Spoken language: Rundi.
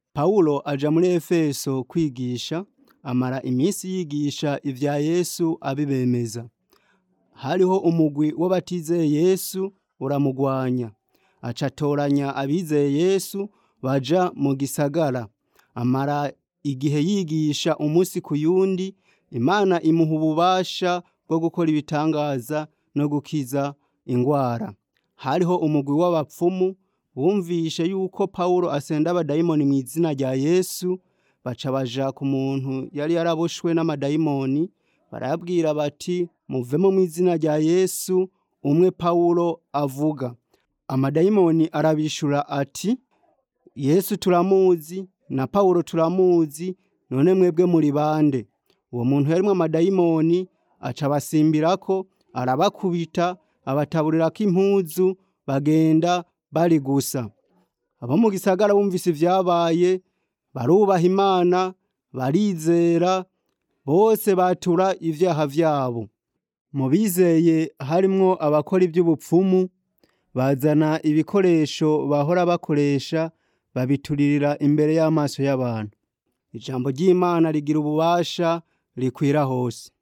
Pawulo aja muri Efeso kwigisha, amara imisi yigisha ivya Yesu abibemeza. Hariho umugwi w'abatizeye Yesu uramugwanya, aca atoranya abizeye Yesu baja mu gisagara. Amara igihe yigisha umusi ku yundi, Imana imuha ububasha bwo gukora ibitangaza no gukiza ingwara. Hariho umugwi w'abapfumu bumvishe yuko Pawulo asenda abadayimoni mw'izina rya Yesu, baca baja ku muntu yari yaraboshwe n'amadayimoni, barayabwira bati muvemo mw'izina rya Yesu umwe Pawulo avuga. Amadayimoni arabishura ati Yesu turamuzi na Pawulo turamuzi, none mwebwe muri bande? Uwo muntu yarimwo amadayimoni aca abasimbirako, arabakubita, abataburirako impuzu, bagenda bari gusa. Abo mu gisagara bumvise ivyabaye, barubaha Imana, barizera, bose batura ivyaha vyabo. Mu bizeye harimwo abakora ivy'ubupfumu, bazana ibikoresho bahora bakoresha, babituririra imbere y'amaso y'abantu. Ijambo ry'Imana rigira ububasha rikwira hose.